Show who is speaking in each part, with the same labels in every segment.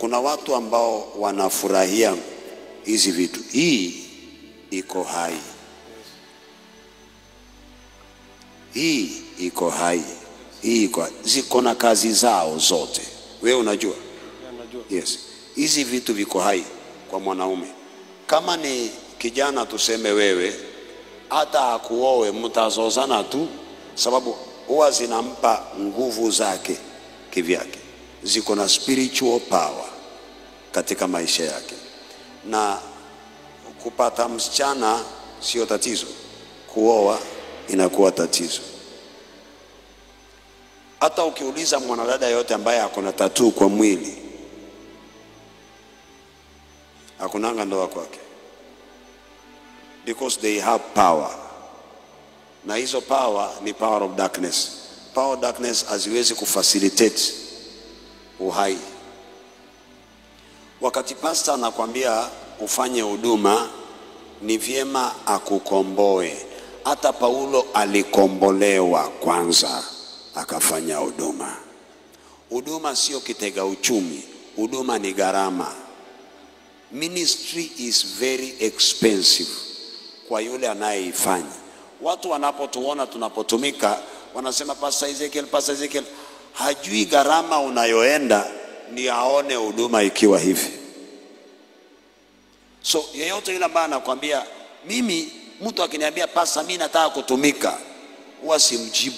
Speaker 1: kuna watu ambao wanafurahia hizi vitu. Hii iko hai, hii iko hai, hii iko ziko na kazi zao zote. Wewe unajua?
Speaker 2: Najua.
Speaker 1: Yes, hizi vitu viko hai kwa mwanaume. Kama ni kijana, tuseme wewe, hata akuowe, mtazozana tu, sababu huwa zinampa nguvu zake kivyake, ziko na spiritual power katika maisha yake, na kupata msichana sio tatizo, kuoa inakuwa tatizo. Hata ukiuliza mwanadada yote ambaye ako na tatuu kwa mwili hakunanga ndoa kwake because they have power na hizo power ni power of darkness power of darkness haziwezi kufacilitate uhai wakati pasta anakwambia ufanye huduma ni vyema akukomboe hata paulo alikombolewa kwanza akafanya huduma huduma sio kitega uchumi huduma ni gharama ministry is very expensive kwa yule anayeifanya. Watu wanapotuona tunapotumika wanasema Pastor Ezekiel, Pastor Ezekiel hajui gharama unayoenda ni aone huduma ikiwa hivi. So yeyote yule ambaye anakwambia mimi, mtu akiniambia pasa, mimi nataka kutumika, huwa simjibu.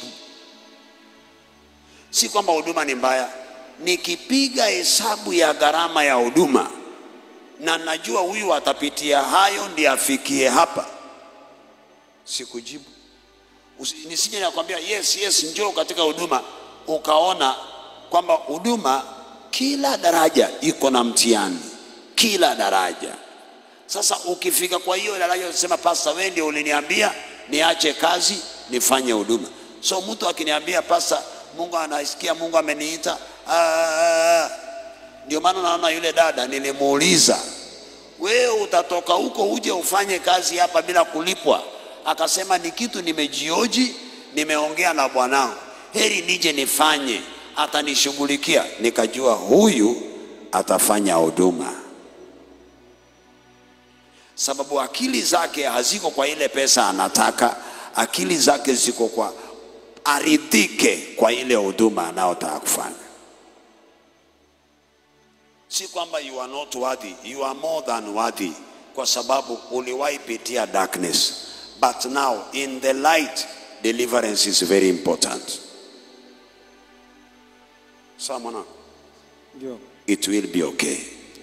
Speaker 1: Si kwamba huduma ni mbaya, nikipiga hesabu ya gharama ya huduma na najua huyu atapitia hayo ndiye afikie hapa, sikujibu. Usi- Nisije nakwambia yes, yes, njoo katika huduma, ukaona kwamba huduma kila daraja iko na mtihani, kila daraja. Sasa ukifika kwa hiyo daraja unasema, pasta, wewe ndio uliniambia niache kazi nifanye huduma. So mtu akiniambia pasta, Mungu anasikia, Mungu ameniita ah, ndio maana naona yule dada nilimuuliza, wewe utatoka huko uje ufanye kazi hapa bila kulipwa? Akasema ni kitu nimejioji, nimeongea na bwanangu, heri nije nifanye, atanishughulikia. Nikajua huyu atafanya huduma, sababu akili zake haziko kwa ile pesa anataka, akili zake ziko kwa aridhike kwa ile huduma anayotaka kufanya si kwamba you are not worthy, you are more than worthy, kwa sababu uliwahi pitia darkness, but now in the light deliverance is very important. Sawa mwanangu,
Speaker 2: Ndio.
Speaker 1: it will be okay.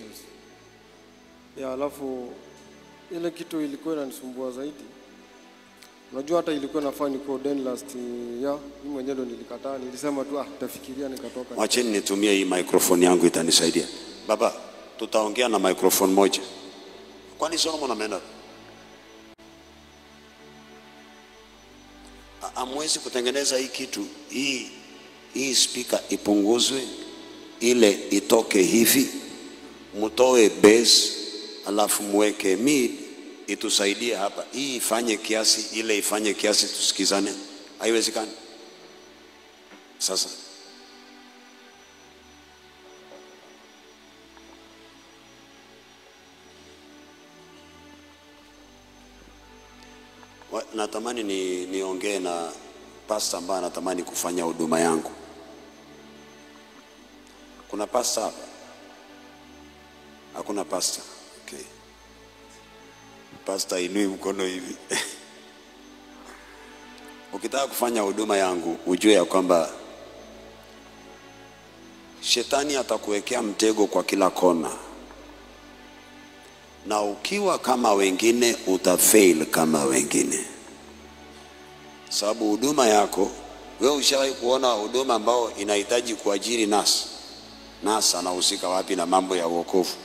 Speaker 2: Ya, alafu ile kitu ilikuwa inanisumbua zaidi. Unajua hata ilikuwa nafaa niko den last year, mimi mwenyewe ndo nilikataa, nilisema tu ah, tafikiria nikatoka.
Speaker 1: Wacheni nitumie hii microphone yangu itanisaidia. Baba, tutaongea na microphone moja. Kwani Solomon ameenda? A- Hamwezi kutengeneza hii kitu hii hii speaker ipunguzwe ile itoke hivi, mtoe bass alafu muweke mid itusaidie hapa. Hii ifanye kiasi, ile ifanye kiasi, tusikizane. Haiwezekani. Sasa Wa- natamani ni niongee na pasta ambaye anatamani kufanya huduma yangu. Kuna pasta hapa? Hakuna pasta. Okay. Pasta inui mkono hivi. Ukitaka kufanya huduma yangu, ujue ya kwamba shetani atakuwekea mtego kwa kila kona, na ukiwa kama wengine utafail kama wengine, sababu huduma yako wewe ushawahi kuona huduma ambao inahitaji kuajiri nasi nasi anahusika wapi na mambo ya uokovu?